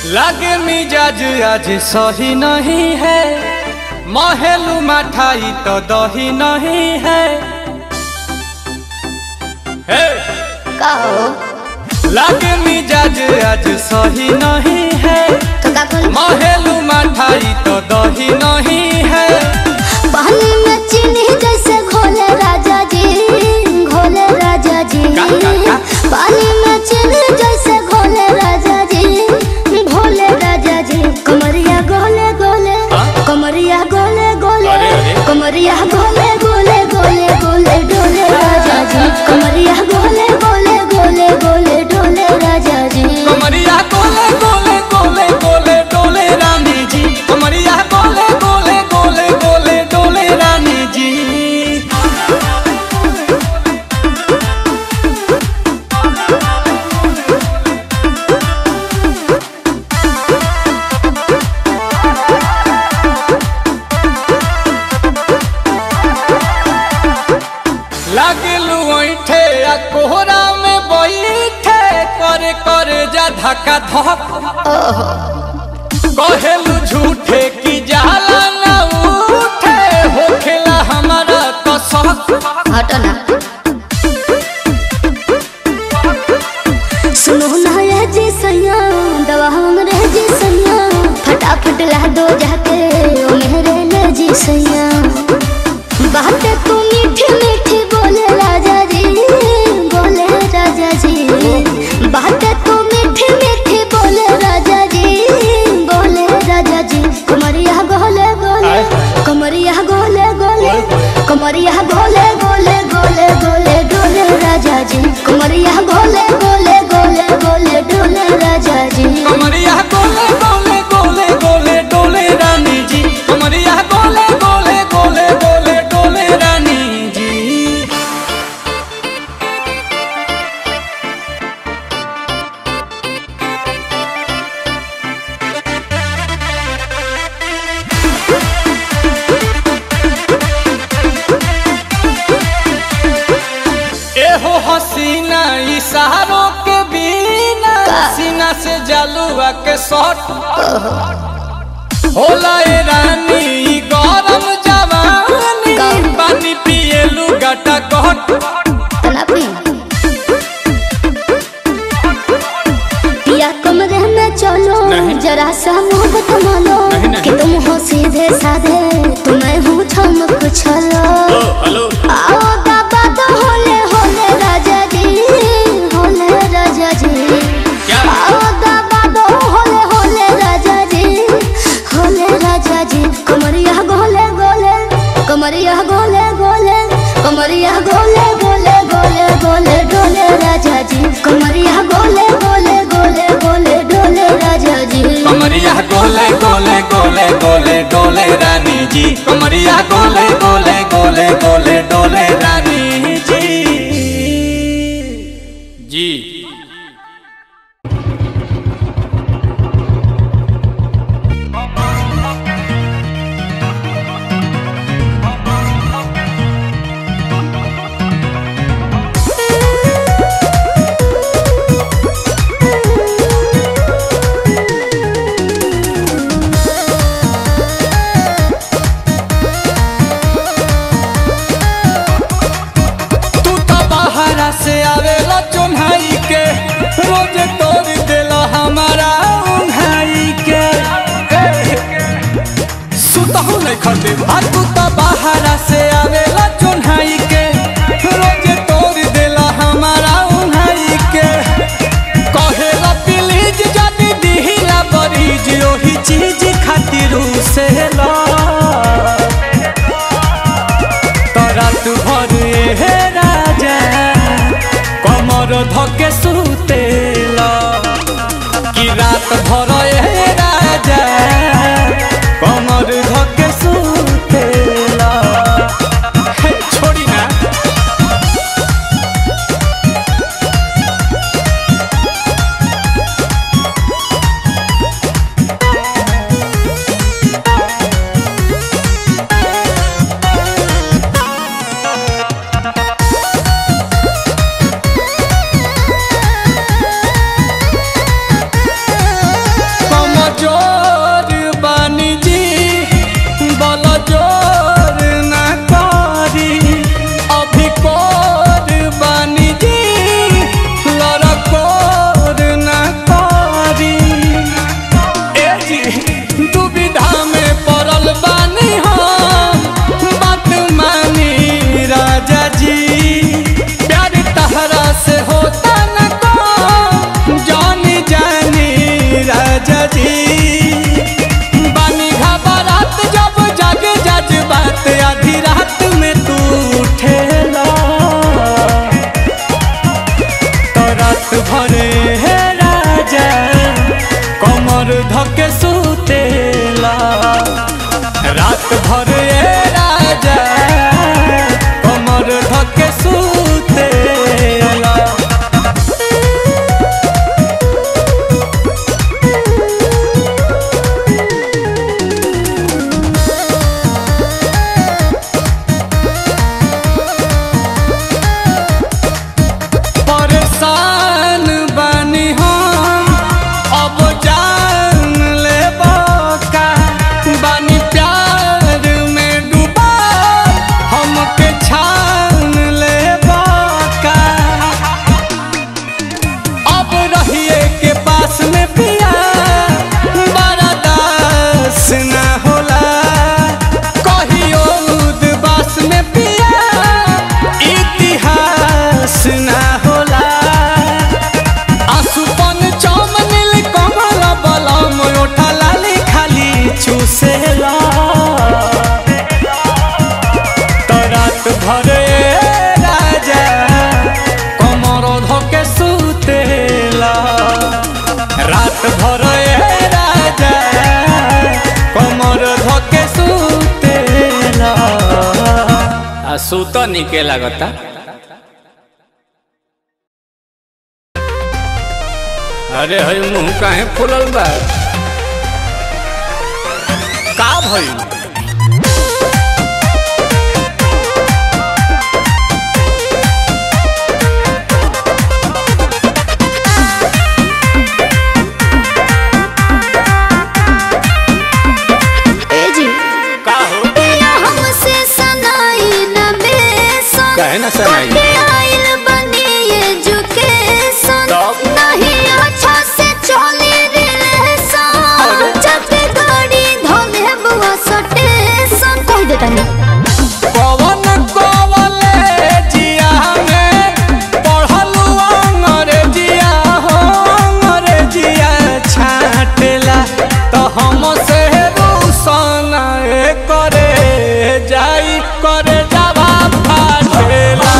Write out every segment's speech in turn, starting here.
लागे मिजाज आज सही नहीं है महलू मठाई तो दही नहीं है हे! कहो लागे मिजाज आज सही नहीं है तो का कल महलू मठाई तो दही नहीं है पानी में चीनी जैसे घोले राजा जी घोले राजा जी का, का, का? पानी में चीनी जैसे घोले राजा जी घोले राजा जी कमरिया गोले गोले हाँ? कमरिया गोले गोले अरे, अरे। कमरिया गोले गोले गोले गोले डोले राजा जी कमरिया गोले गोले गोले गोले डोले राजा जी कमरिया गोले गोले गोले गोले डोले रानी जी कमरिया गोले गोले गोले गोले डोले रानी जी लागलू ऐठे आ कोहरा में बैठे करे करे जा धक्का धक कहेलू झूठे की जाला ना उठे होखेला हमारा कसक हटो ना सुनो ना ये जी सैया दवा हमरे जी सैया फटाफट ला दो जाके ओ मेरे ले जी सैया बातें तू मीठी मीठी बोले राजा जी बोले राजा जी बातें तू मीठी मीठी बोले राजा जी बोले राजा जी कमरिया गोले गोले कमरिया गोले गोले कमरिया गोले गोले गोले गोले डोले राजा जी कमरिया गोले गोले गोले गोले डोले राजा जी कमरिया गोले गोले गोले गोले डोले रानी जी कमरिया गोले गोले गोले गोले डोले रानी जी एहो हसीना इशारों के बिना सीना से जलुआ के शॉट होला ए रानी ई गरम जवानी गरम। पानी पिए लुगाटा कहट तना पी पिया कमरे में चलो नहीं। जरा सा मोहब्बत मानो नहीं, नहीं। कि तुम हो सीधे साधे तुम्हें हूँ चमक छलो हेलो आओ बाबा तो होले होले राजा जी होले राजा जी क्या? आओ बाबा तो होले होले राजा जी होले राजा जी कमरिया गोले गोले कमरिया गोले गोले कमरिया गोले गोले गोले गोले डोले राजा जी कमरिया गोले गोले गोले गोले डोले राजा जी कमरिया गोले गोले गोले गोले डोले रानी जी कमरिया गोले गोले गोले गोले डोले रानी जी जी तू तो बाहरा से आवेला चुन्हाई के रोज तोड़ देला हमारा उन्हाई के सुतहु नहीं खटे आ तू तो बाहरा से आवेला चुन्हाई के रोज तोड़ देला हमारा उन्हाई के कहेला प्लीज जानी दिहिला बरीज ओही चीज खातिर से ला तरात भर हे राजा कमर धके सुतेला कि रात भर हे राजा कमर धके सुतेला हे, छोड़ी ना कमर धके सुतेला रात भर ए राजा कमर धके सुतेला परेशान बानी हम अब जान ले का बानी प्यार में डूबा हमके छान ले का अब रहिए के पास में पिया बड़ा दास न होला कहियो उदबास में पिया इतिहास न होला आसुपन चम नील कमल बलम ओठा लाली खाली चूसेला तो रात भर ए राजा कमर धके सुतेला रात भर ए राजा कमर धके सुतेला आ सुत निके लागता अरे हई मुंह काहे फुलल बा का भइल ए जी का हो पिया हमसे सनाई न बेसन काहे ना सनाई? कटे आइल बनी एजुकेशन तब? नहीं अच्छा से चली रिलेशन अरे? जब गाड़ी धोले बुआ सटेशन कह देता नहीं पवन कॉलेजिया में पढ़लू अंग्रेजिया हो अंग्रेजिया छाटेला तो हम से रूसन करे जाई करे जावा फाटेला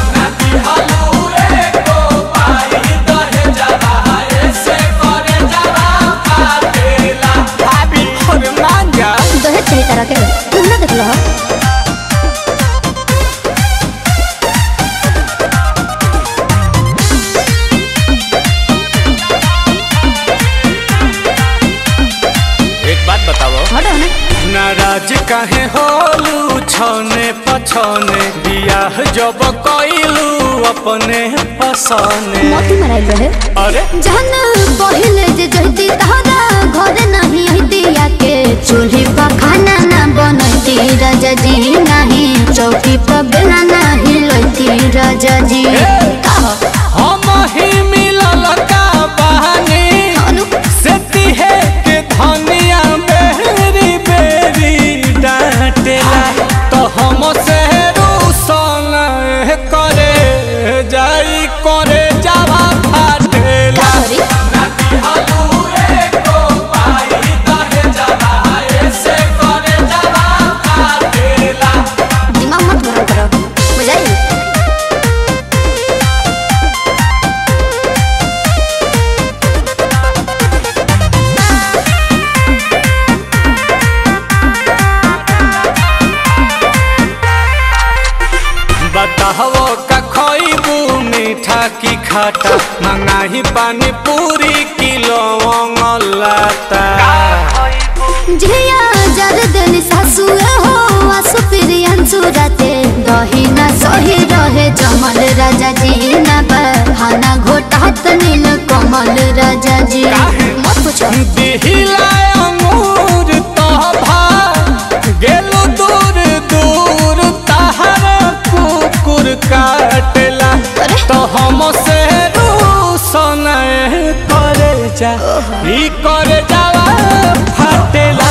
भाभी और मांगा दहेज चाहिए तरह के तुम ना देख लो एक बात बताओ हटो ना नाराज काहे होलू छने पछने बियाह जब कइलू अपने पसने मोती मराइल रहे अरे जहन पहिले जे जहती तहरा घर नहीं हतिया के चूल्ही पर खाना ना बनती राजा जी नहीं चौकी पर बेला नहीं लती राजा जी कहो हम ही मिलल का बहानी अनु से तिहे के धनिया बेरी बेरी डांटेला तो हम से रूसन करे जाई करे जावा फाटेला सॉरी दिमाग मत गरम करो बुझाई बताहो का खइबू मीठा की खाटा मंगाही पानी पूरी किलो लाता झिया जर देली सासु हो आसु प्रियंसु राते दही ना सही रहे जमल राजा जी ना बहाना घोटात नील कमल राजा जी मत पूछो दिहिला अंगूर तोभा गेलु दूर दूर तहरा कुकुर काटेला अरे? तो हम से रूसन करे जा ई करे जावा फाटेला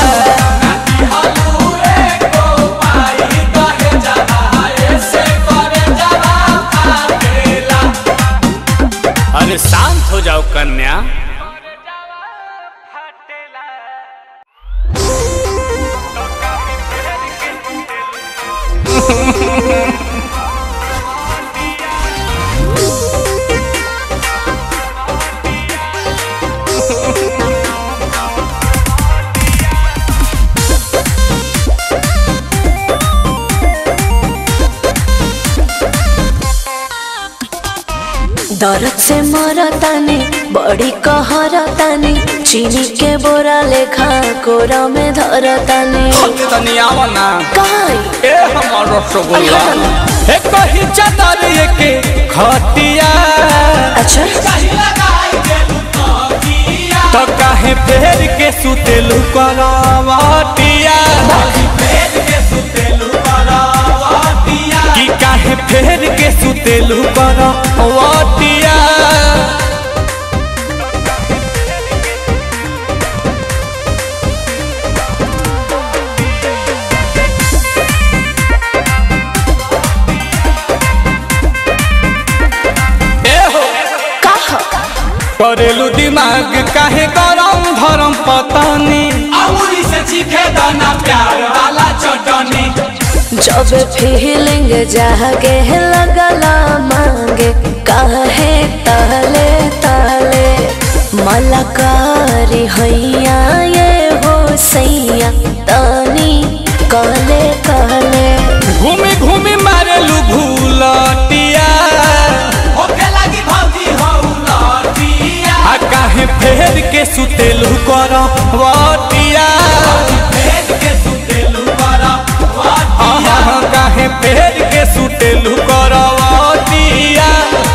अरे शांत हो जाओ कन्या दर्द से मरतानी बड़ी कहरतानी चीनी के बोरा लेखा कोरा में धरतानी तनी आवा ना काई ए हमर रसगुल्ला अरे ए कही चादर के खटिया अच्छा तो काहे फेर के सुतेलु करवटिया कि काहे फेर के सुतेलु करवटिया ए हो कहा करेलू दिमाग काहे गरम धरम पतानी अमूरी से चीखे दाना प्यार वाला चटनी जब फीलिंग जागे लगला मांगे काहे ताले ताले मलकारी हैया ये हो सैया तानी काले काले घूमी घूमी मारेलू भूलटिया होके लगी भौजी हो लटिया आ काहे फेर के सुतेलू करवटिया भेज के सुतेलू बड़ा आहा काहे फेर के सुतेलू करवटिया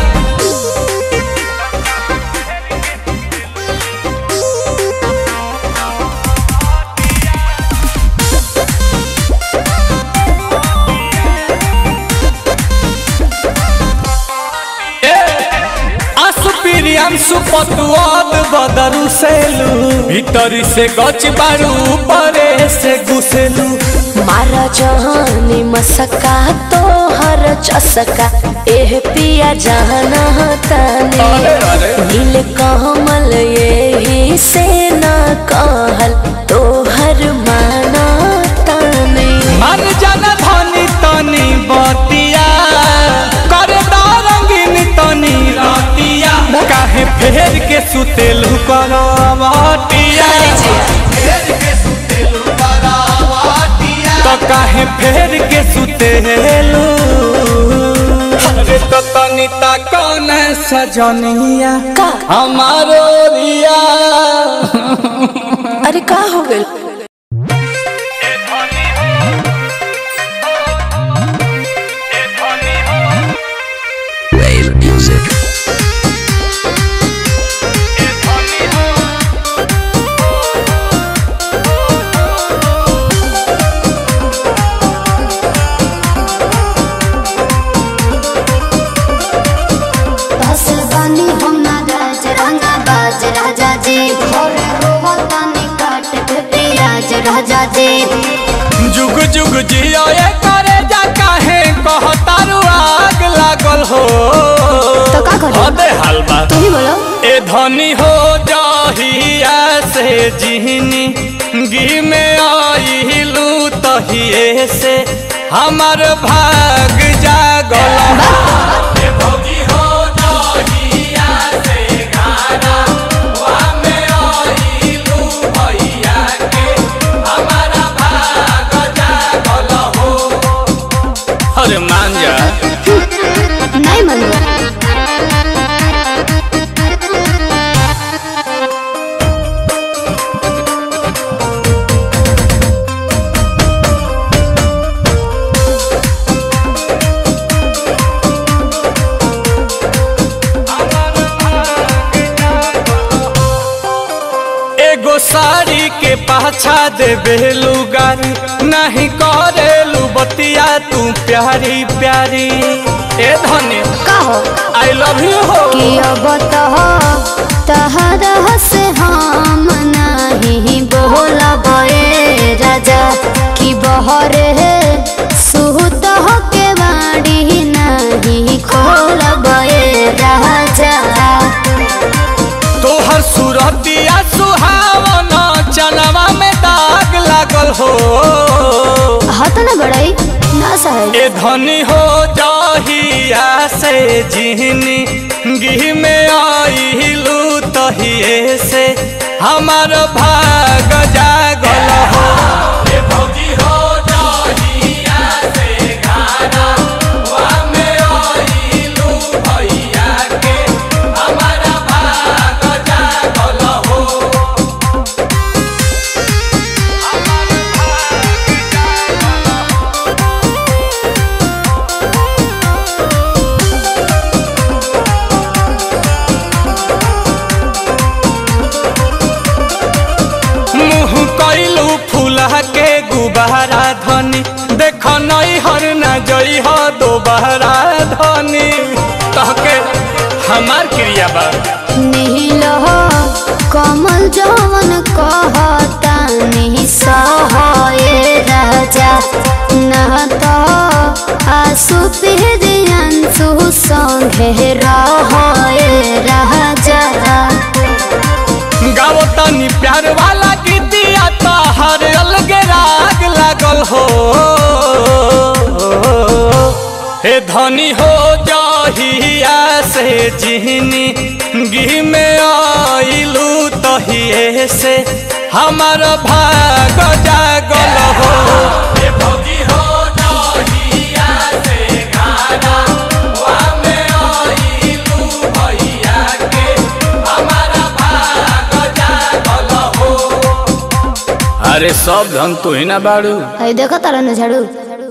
असुपिरियांसु पतुआद बदरू सेलू भीतरी से गच बारू परे से घुसेलू मारा जहानी मसका तो हर चसका एह पिया जाना तानी अरे, अरे। नील कमल यही से ना कहल तो हर माना तानी मन जन धनी तनी बतिया करे रंगीन तनी रतिया काहे फेर के सुतेलू करवटिया भेज के सुतेलू बड़ा तो काहे फेर के सुतेलू अरे तो तनी ता कौन सजनिया का हमारो रिया अरे का हो गइल बस बानी हम ना राज रंगा बाज राजा जी और रोवतानी काट के प्रियाज राजा जी जुग जुग जियो ये करे जा काहे कहतारू आग लागल हो तो का करी? अबे हलवा तू ही बोलो ए धनी हो जाहिया से जिहनी गी में आइलू तहिए से हमर भाग जागल ए भौजी हो जहिया से गाना वा में आइलू भैया के हमारा भाग जागल हो अरे मान जा नहीं मनवा एगो साड़ी के पाछा देबे लुगारी नहीं करेलू बतिया तू प्यारी प्यारी ए धनी का हो आई लव यू हो कि अब तो तहरा से हम नहीं बोलब ए राजा कि बहरे सुत हो के बाड़ी नहीं खोलब ए राजा तोहर सूरतिया सुहावन चनवा में दाग लागल हो हत न बड़ाई ना सहे ए धनी हो जाहिया से जिहनी गिह में आइलू तहिए से हमार भाग जागल हो ए भौजी हो जहिया से गाना वा में आइलू भैया के बहरा धनी देख नई हर न जई हो दोबारा धनी तहके हमार क्रिया बा नील कमल जवन कहता नहीं सहे राजा न तो आसु पिहरियंसु संगे रहे राजा गाओ तनी प्यार वाला गीतिया तो हर अलगे राग लागल हो हे धनी हो जहिया से जिहनी गी में आइलू तहिए से हमार भाग जागल हो हे भौजी हो जहिया से गाना वा में आइलू भैया के हमारा भाग जागल हो अरे सब धन तू ही ना बाड़ू है देखो तारा न झाड़ू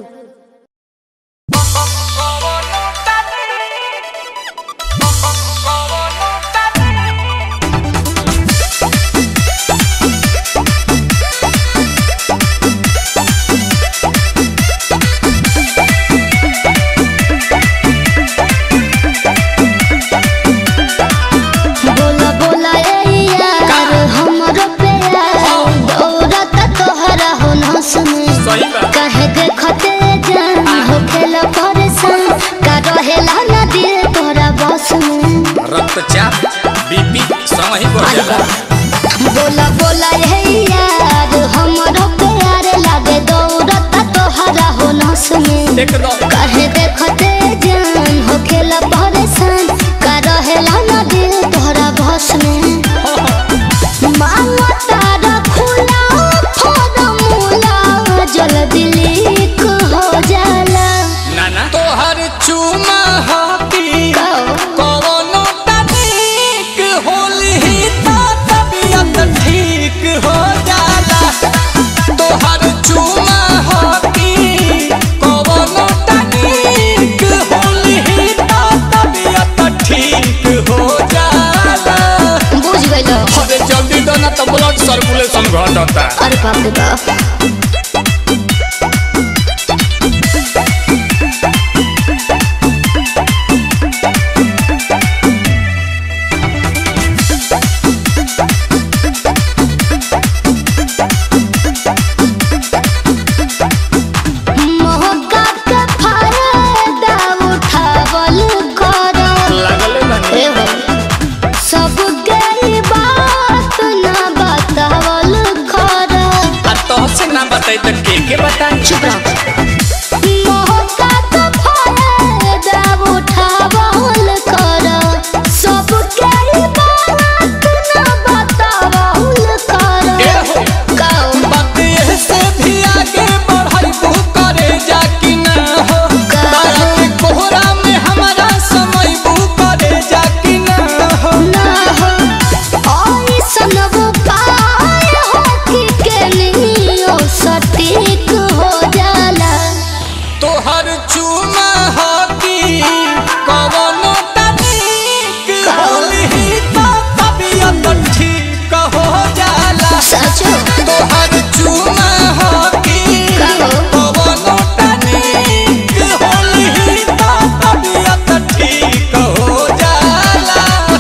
बोला बोला ए यार हमरो प्यार दौड़त तोहरा हो न सुने सही बा। कहे देखते जान हो खेला परेशान का रहेला ना दिल तोहरा बस में रक्तचाप बीपी संग ही बढ़ जाला बोला बोला ए यार हमरो प्यार लागे दौड़त तोहरा हो न सुने एकदम कहे देखते जान हो खेला परेशान का रहेला ना दिल तोहरा बस में मांगो तारा खुला फॉर्मूला जल्दी लीक हो जाला नाना तोहर चुमा हाथी कवनो तनिक होली तो तबियत ठीक हो जाला तोहर चुमा हाथी कवनो तनिक होली तो तबियत ठीक हो जाला बुझ गइलो अरे जल्दी दो ना तो ब्लड सर्कुलेशन घटता अरे बाप रे बाप मौका के फायदा उठावल करो लागले बानी ए हो सब गई बात ना बतावल करो आ तो से ना बताई तो के के बताई चुप रहो मौका तो फायदा उठावल करो सब गई बात ना बतावल करो ए हो कहो बात ये से भी आगे बढ़ाई तू करे जा कि ना हो तारा के कोहरा में हमारा समय बू करे जा कि ना हो ना हो ऐसन वो पार हो कि केनियो सटीक हो जाला तोहर चुमा हाथी कवनो तनिक होली तो तबियत ठीक हो जाला सचो तोहर चुमा हाथी कहो। कवनो तनिक होली तो तबियत ठीक हो जाला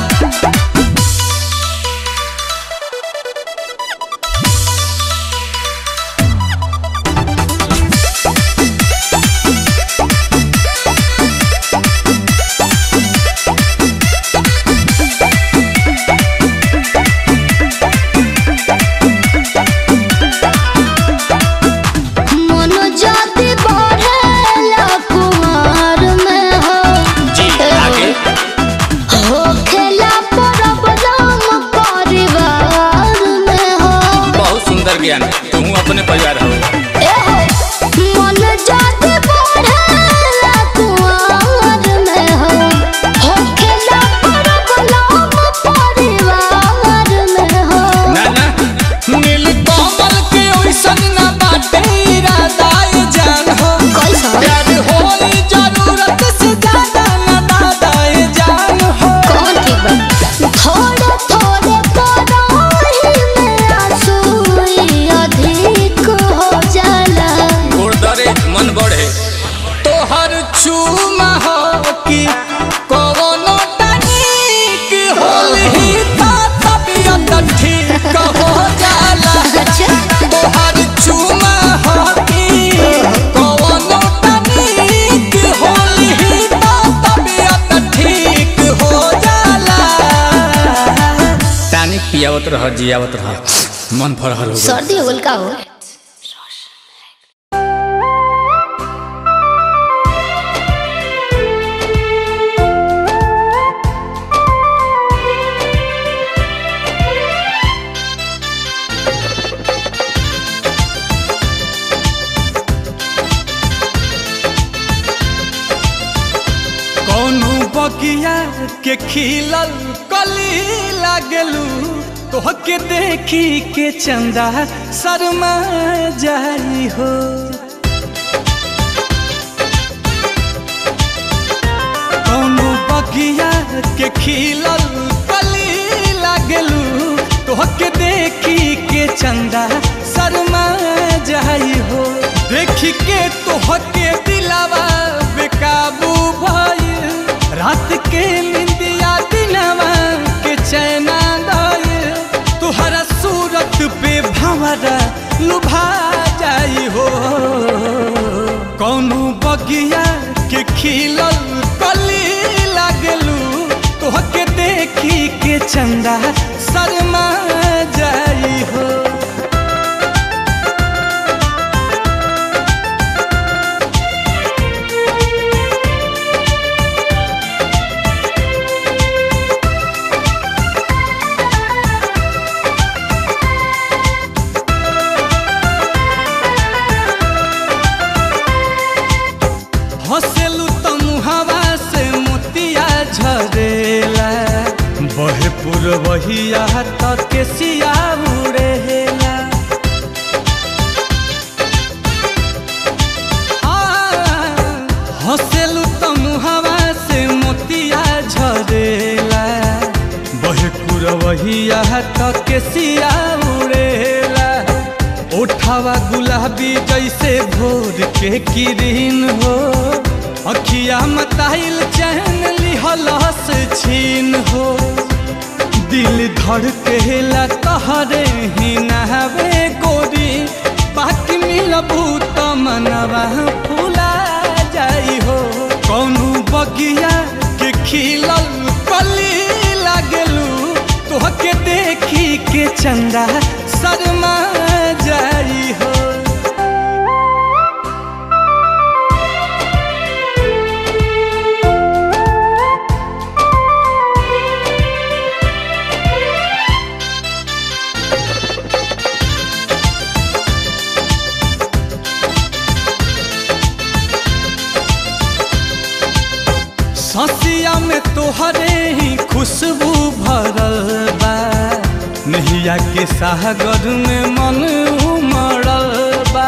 मन जाति बढ़ेला कुमार में हो जी आगे हो खेला प्रॉब्लम परिवार में हो बहुत सुंदर ज्ञान तुम अपने परिवार हो ए हो मन जाति बढ़ेला कुमार में हो हो खेला प्रॉब्लम परिवार में हो ना ना नील कमल के ओइसन ना बाटे इरादा ये जान हो कैसा प्यार होई जरूरत से ज्यादा ना दादा ये जान हो कौन ठीक बा थोड़े थोड़े कराही में आंसू अधिक हो रह जियावत रह मन फरहल हो गइल। सर्दी हो गल का हो कौनो बगिया के खिलल कली लागलू तोहके देखी के चंदा शर्मा जाई हो कौनो बगिया के खिलल कली लागलू तोहके देखी के चंदा शर्मा जाई हो देखी के तोहके दिलावा बेकाबू भइल रात के निंदिया दिनवा के चैना गइल तुहरा सूरत पे भंवरा लुभा जाई हो कौनो बगिया के खिलल कली लागलू तोहके देखी के चंदा शर्मा जाई हो हंसेलू त मुहावा से मोतिया झरेला बहे पुरवहिया त केसिया उड़ेला आ, हंसेलू त मुहावा से मोतिया झरेला बहे पुरवहिया त केसिया उड़ेला ओठावा गुलाबी जैसे भोर के किरीन हो अखिया मताइल चैन लिहलस छीन हो दिल धड़केला तहरे ही नहवे गोरी बाकी मिलबू त मनवा फूला जाई हो कौनो बगिया के खिलल कली लागलू तोहके देखी के चंदा शर्मा जाई हो ससिया में तोहरे ही खुशबू भरल बा नहिया के सागर में मन उमड़ल बा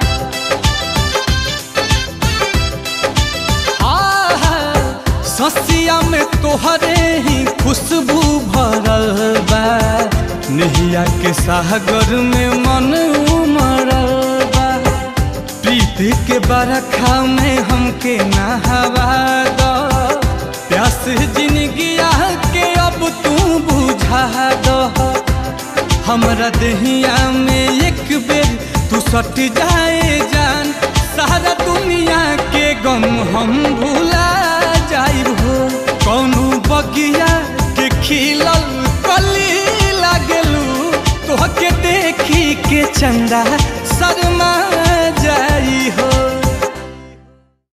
आहा, ससिया में तोहरे ही खुशबू भरल बा नहिया के सागर में मन उमड़ल बा प्रीत के बरखा में हमके नहवा दो प्यास जिंदगिया के अब तू बुझा दो हमरा दहिया में एक बेर तू सट जाए जान सारा दुनिया के गम हम भूला जाइब हो कौनो बगिया के खिलल कली लागलू तोहके देखी के चंदा शर्मा